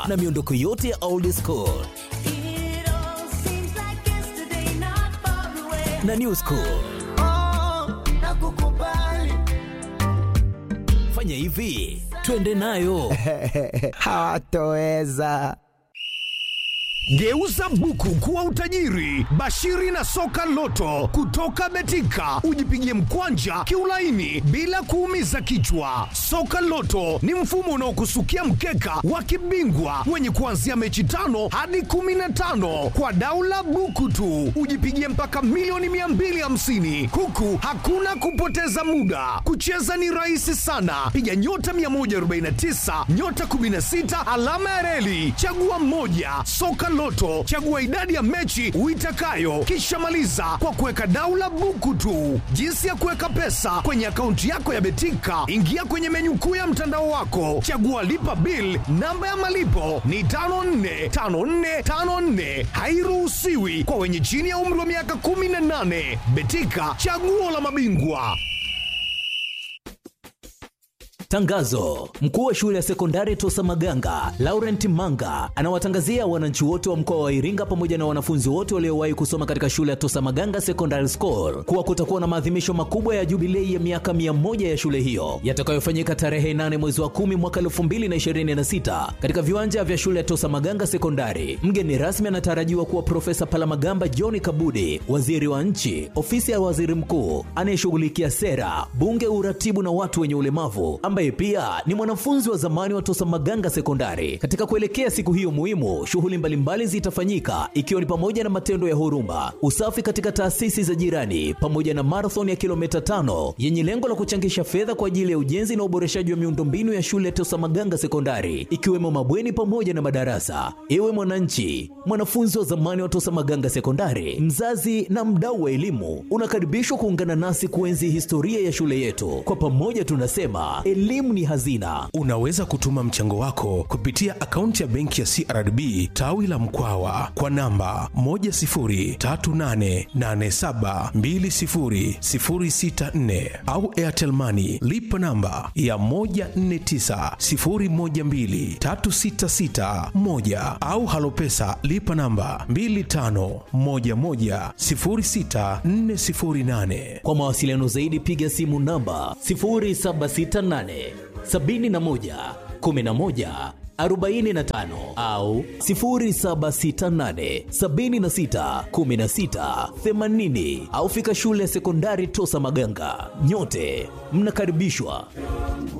na miondoko yote ya old school It all seems like yesterday, not far away. na new school. Nakukubali. Fanya hivi, twende nayo. hawatoweza. Geuza buku kuwa utajiri. Bashiri na soka loto kutoka Betika, ujipigie mkwanja kiulaini bila kuumiza kichwa. Soka loto ni mfumo unaokusukia mkeka wa kibingwa wenye kuanzia mechi tano hadi kumi na tano kwa daula buku tu, ujipigie mpaka milioni 250 huku hakuna kupoteza muda. Kucheza ni rahisi sana, piga nyota 149 nyota 16 alama ya reli, chagua mmoja. Soka Loto, chagua idadi ya mechi uitakayo, kisha maliza kwa kuweka daula buku tu. Jinsi ya kuweka pesa kwenye akaunti yako ya Betika, ingia kwenye menyu kuu ya mtandao wako, chagua lipa bill. Namba ya malipo ni 545454, hairuhusiwi kwa wenye chini ya umri wa miaka 18. Betika, chaguo la mabingwa. Tangazo: mkuu wa shule ya sekondari Tosa Maganga Laurent Manga anawatangazia wananchi wote wa mkoa wa Iringa pamoja na wanafunzi wote waliowahi kusoma katika shule ya Tosa Maganga Secondary School kuwa kutakuwa na maadhimisho makubwa ya jubilei ya miaka 100 ya shule hiyo yatakayofanyika tarehe 8 mwezi wa 10 mwaka 2026 katika viwanja vya shule ya Tosa Maganga Sekondari. Mgeni rasmi anatarajiwa kuwa Profesa Palamagamba John Kabudi, waziri wa nchi, ofisi ya waziri mkuu anayeshughulikia sera, bunge, uratibu na watu wenye ulemavu ambaye pia ni mwanafunzi wa zamani wa Tosa Maganga Sekondari. Katika kuelekea siku hiyo muhimu, shughuli mbalimbali zitafanyika ikiwa ni pamoja na matendo ya huruma, usafi katika taasisi za jirani, pamoja na marathon ya kilomita tano yenye lengo la kuchangisha fedha kwa ajili ya ujenzi na uboreshaji wa miundombinu ya shule ya Tosa Maganga Sekondari, ikiwemo mabweni pamoja na madarasa. Ewe mwananchi, mwanafunzi wa zamani wa Tosa Maganga Sekondari, mzazi na mdau wa elimu, unakaribishwa kuungana nasi kuenzi historia ya shule yetu. Kwa pamoja tunasema elimu ni hazina. Unaweza kutuma mchango wako kupitia akaunti ya benki ya CRDB tawi la Mkwawa kwa namba 10388720064 au Airtel Money lipa namba ya 1490123661 au Halopesa lipa namba 25110648. Kwa mawasiliano zaidi piga simu namba 0768 71 11 45 au 0768 76 16 80 au fika shule ya sekondari Tosa Maganga. Nyote mnakaribishwa.